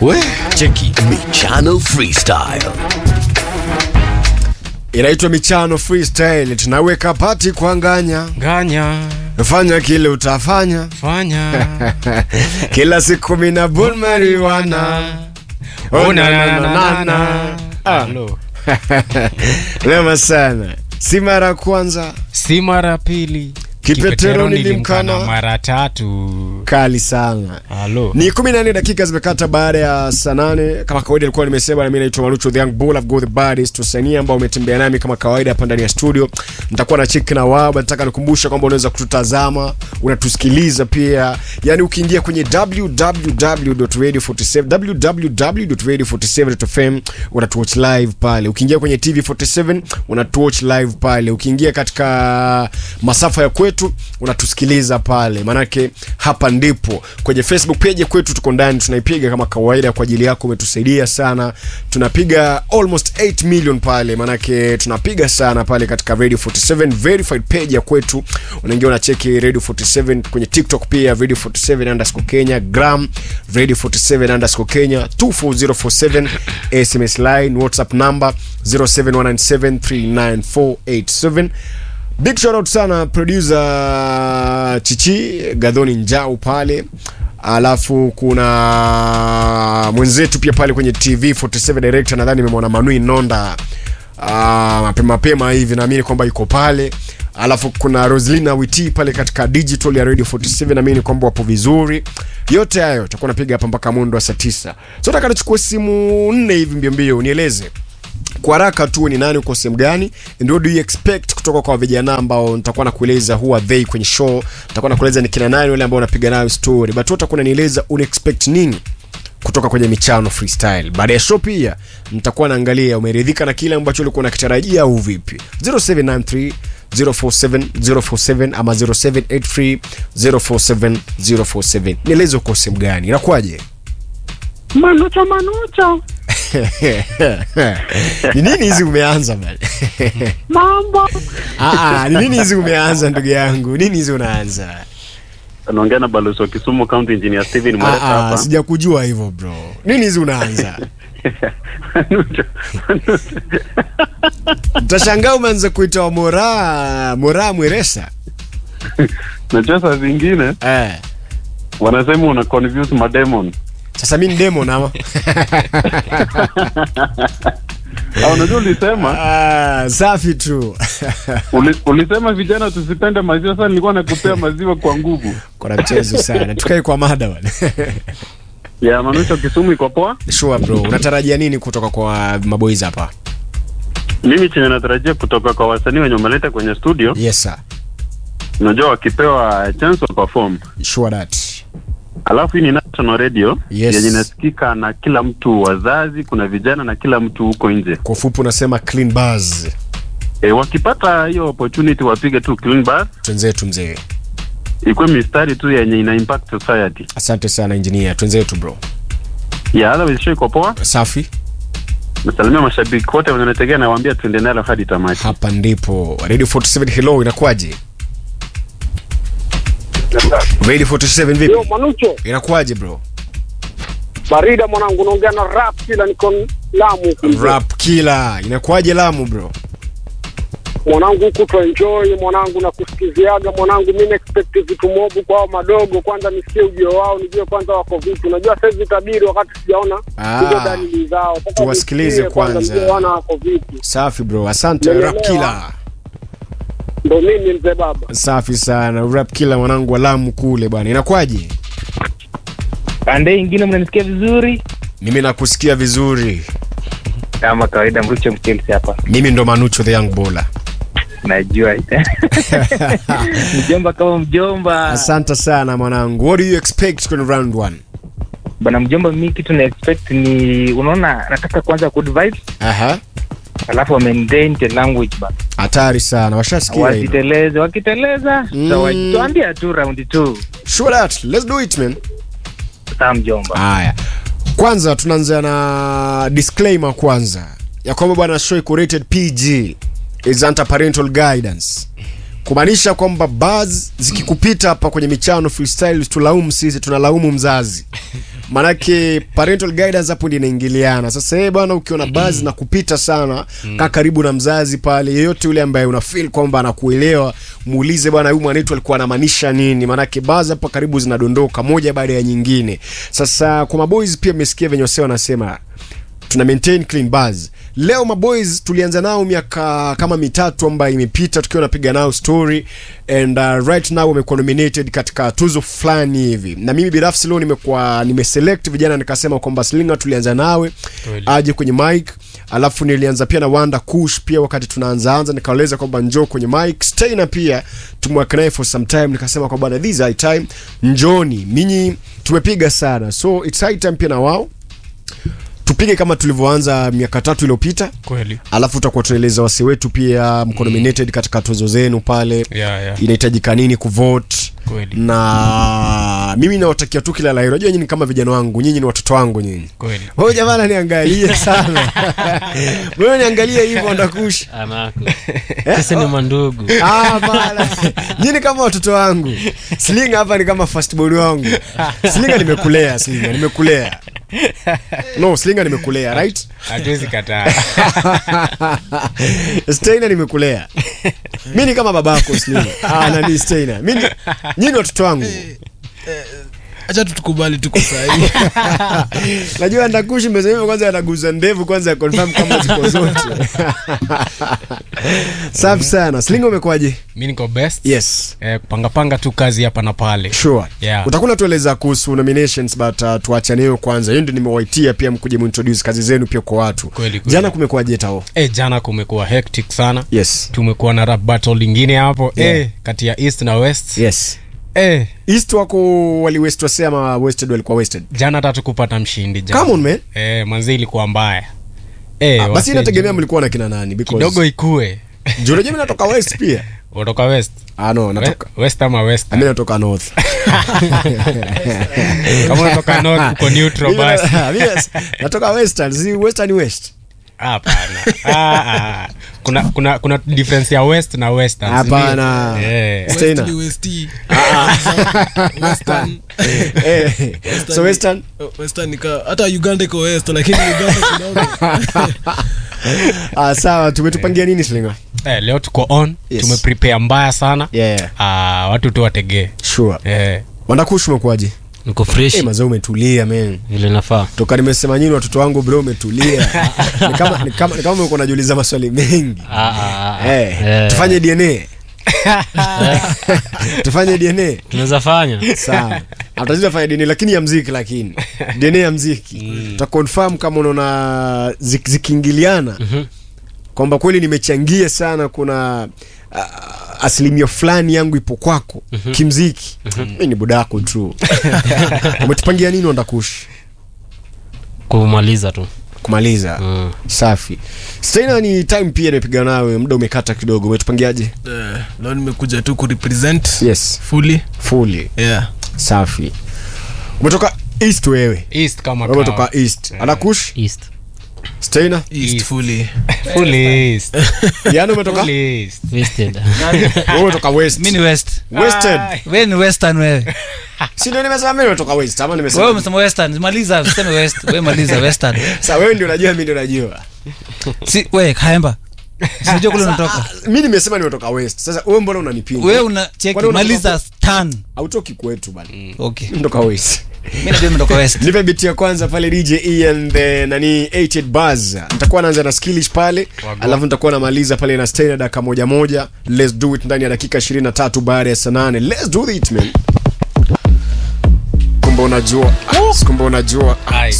We, cheki Michano Freestyle. inaitwa michano freestyle tunaweka pati kuanganya nganya fanya kile utafanya fanya kila siku mina bun mariwana Oh, na, na, na, na, na. Ah. Hello. lema sana si mara ya kwanza si mara pili Kipetero nilimkana. mara tatu kali sana halo ni 14 dakika zimekata baada ya saa nane kama kawaida ilikuwa nimesema na mimi naitwa Malucho the young bull I've got the baddest wasanii ambao umetembea nami kama kawaida hapa ndani ya studio nitakuwa na chiki na wao nataka nikumbusha kwamba unaweza kututazama unatusikiliza pia yani ukiingia kwenye www.radio47 www.radio47.fm unatuwatch live pale ukiingia kwenye TV47 unatuwatch live pale ukiingia katika masafa ya kwetu unatusikiliza pale manake hapa ndipo kwenye facebook page kwetu tuko ndani tunaipiga kama kawaida kwa ajili yako umetusaidia sana tunapiga almost 8 million pale manake tunapiga sana pale katika radio 47 verified page ya kwetu unaingia unacheki radio 47 kwenye tiktok pia radio 47 underscore kenya gram radio 47 underscore kenya 24047 sms line whatsapp number 0719739487 big shout out sana producer chichi gadhoni njau pale alafu kuna mwenzetu pia pale kwenye tv 47 director nadhani nimemwona manui nonda uh, mapema mapema hivi naamini kwamba yuko pale alafu kuna roslina witi pale katika digital ya radio 47 naamini kwamba wapo vizuri yote hayo takuwa napiga hapa mpaka mundo wa saa 9 so taka nichukue simu nne hivi mbiombio unieleze kwa haraka tu ni nani uko sehemu gani and what do you expect kutoka kwa vijana ambao nitakuwa nakueleza who are they kwenye show nitakuwa nakueleza ni kina nani wale ambao unapiga nayo story but wewe utakuwa unanieleza una expect nini kutoka kwenye michano freestyle baada ya show pia nitakuwa naangalia umeridhika na kile ambacho ulikuwa unakitarajia au vipi 0793 047 047 ama 0783 047 047 nieleze uko sehemu gani inakuwaje Manucho, Manucho, ni nini hizi umeanza bana mambo Ah, ah, ni nini hizi umeanza ndugu yangu nini hizi unaanza anaongea na balozi wa Kisumu County Engineer Steven Mwaleta ah, ah, hapa. sijakujua hivyo bro nini hizi unaanza Manucho, Manucho. mtashangaa umeanza kuita wa mora mora mweresa Najua saa zingine eh. wanasema una confuse mademon. sasa mi ni demon ama Au unajua ulisema ah, safi tu uli, ulisema vijana tusipende maziwa. Sasa nilikuwa nakupea maziwa kwa nguvu. kona mchezo sana tukae kwa mada bwana Ya Manucho, Kisumu iko poa. sure bro unatarajia nini kutoka kwa maboys hapa Mimi chenye natarajia kutoka kwa wasanii wenye umeleta kwenye studio, yes sir unajua wakipewa chance wa perform sure that Alafu hii ni national radio Yes. yenye inasikika na kila mtu, wazazi, kuna vijana na kila mtu huko nje. kwa ufupi unasema clean bars E, wakipata hiyo opportunity wapige tu clean bar, twenzetu mzee ikuwe mistari tu yenye ina impact society. asante sana engineer twenzetu bro Ya otherwise show iko poa. safi Nasalimia mashabiki wote wanaotegea, nawaambia tuende nalo hadi tamati. hapa ndipo radio 47 hello inakuwaje radio 47 vipi Yo, Manucho, inakuwaje bro barida mwanangu, naongea na rap kila niko Lamu huku. rap killer inakuwaje lamu bro mwanangu, huku tu enjoy mwanangu, na kusikiziaga mwanangu, mimi expect vitu mobu kwao madogo, kwanza nisikie ujio wao, nijue kwanza wako vipi. Unajua sasa hivi tabiri wakati sijaona Ah, hizo dalili zao, Sasa tuwasikilize nisikie kwanza. nijue wana wako vipi. safi bro asante Umeelewa? rap killer Ndo mimi mzee baba. safi sana rap killer mwanangu wa lamu kule bwana inakuwaje pande ingine mnanisikia vizuri mimi nakusikia vizuri kama kawaida mrucho mchelsi hapa mimi ndo manucho the young bola najua mjomba kama mjomba asante sana mwanangu what do you expect kwenye round one bana mjomba mi kitu na expect ni unaona nataka kwanza good vibes aha alafu wamaintain the language ba hatari sana washasikia hilo wasiteleze wakiteleza Mm. mm. tuambia tu round two sure that let's do it man saa mjomba haya kwanza tunaanza na disclaimer kwanza ya kwamba bwana show iko rated pg is under parental guidance kumaanisha kwamba bars zikikupita hapa kwenye michano freestyle tulaumu sisi tunalaumu mzazi manake parental guidance hapo ndio inaingiliana sasa yeye bwana ukiona bazi na kupita sana kaa karibu na mzazi pale yeyote yule ambaye una feel kwamba anakuelewa muulize bwana huyu mwanetu alikuwa anamaanisha nini manake bazi hapa karibu zinadondoka moja baada ya nyingine sasa kwa maboys pia mmesikia venye wasee wanasema tuna maintain clean bars leo maboys tulianza nao miaka kama mitatu ambayo imepita tukiwa napiga nao story and uh, right now wamekuwa nominated katika tuzo fulani hivi na mimi binafsi leo nimekuwa nimeselect vijana nikasema kwamba slinga tulianza nawe Kweli. aje kwenye mic alafu nilianza pia na wanda kush pia wakati tunaanzaanza nikaeleza kwamba njoo kwenye mic staina pia tumeweka naye for some time nikasema kwamba bwana this is high time njoni minyi tumepiga sana so it's high time pia na wao tupige kama tulivyoanza miaka tatu iliyopita kweli alafu tutakuwa tunaeleza wasi wetu pia mko nominated katika tuzo zenu pale yeah, yeah. inahitajika nini kuvote Kweli. na mimi nawatakia tu kila la heri unajua nyinyi ni kama vijana wangu nyinyi ni watoto wangu nyinyi kweli wewe jamani niangalie sana wewe niangalie hivyo ndakush Anako. Sisi ni mandugu. Ah, bana. Nyinyi kama watoto wangu. Slinga hapa ni kama firstborn wangu. Slinga nimekulea, Slinga nimekulea. No, Slinga nimekulea, right? hatuwezi kataa Steina nimekulea. Mimi ni kama babako Slinga. Ah, nani Steina? Mimi nyinyi ni watoto wangu. acha tutukubali tuko sahii Najua ndakushi mmesema kwanza anaguza ndevu kwanza ya confirm kama ziko zote. Safi sana. Slinga umekuwaje? mi niko best Yes. eh, kupangapanga tu kazi hapa na pale Sure. Yeah. Utakuwa tueleza kuhusu nominations but uh, tuachane hiyo kwanza. Hiyo ndio nimewaitia pia mkuje muintroduce kazi zenu pia kwa watu. Kweli, kweli. Jana kumekuwaje tao? eh, jana kumekuwa hectic sana Yes. tumekuwa na rap battle lingine hapo Yeah. eh, kati ya east na west Yes. eh, East wako wali west wase ama wasted walikuwa wasted? jana hata tukupata mshindi jana. Come on man. eh, manzi ilikuwa mbaya eh, Ah, basi wase inategemea juu- mlikuwa na kina nani because kidogo ikue Juu unajua mimi natoka west pia. utoka west Ah no, We- natoka west ama west mimi natoka north. kama unatoka north uko neutral Mimi na- basi mimi natoka western, si western west. hapana ah, ah. kuna kuna kuna difference ya west na western si ndio? Hapana. eh, Steiner. westi Eh, so western western nika hata uganda iko west lakini uganda kidogo ah, sawa tumetupangia nini Slinga? eh, leo tuko on Yes. tumeprepare mbaya sana Yeah. ah, watu tu wategee Sure. eh, Wandakush umekuwaje? Niko fresh Eh, mazao umetulia man. vile nafaa. toka nimesema nyini watoto wangu bro umetulia ni kama ni kama ni kama umekuwa unajiuliza maswali mengi Ah, ah, ah. eh Eh, tufanye dna tufanye dna tunaweza fanya. sawa atazidi fanya dna lakini ya mziki lakini dna ya mziki tutaconfirm kama unaona zik- zikiingiliana kwamba kweli nimechangia sana kuna uh, asilimia fulani yangu ipo kwako kimziki mi ni budako tu umetupangia nini ondakushi Kumaliza tu. kumaliza Mm. safi staina ni time pia nimepiga nawe muda umekata kidogo umetupangiaje Eh, leo nimekuja tu kurepresent yes fully fully yeah safi umetoka east wewe east kama wewe umetoka kawa. east anakush East. staina east East. fully Full east. yani umetoka Full east. Wasted. wewe umetoka west mi ni west western we ni western wewe si ndio nimesema mimi nimetoka west ama wewe nimesema umesema western maliza useme west we maliza western sasa wewe ndio unajua mimi ndio najua si we kaemba sinajua kule unatoka mimi nimesema nimetoka west sasa wewe mbona unanipinga we una cheki Kwani unatoka maliza stan hautoki kwetu bana okay nimetoka west mi najua nimetoka west nipe biti ya kwanza pale dj ian the nani 88 bars nitakuwa naanza na skillish pale Wagwan. alafu nitakuwa namaliza pale na stay na dakika moja moja let's do it ndani ya dakika 23 baada ya saa nane let's do it man kumbe unajua Ah, kumbe unajua Ah, Aye.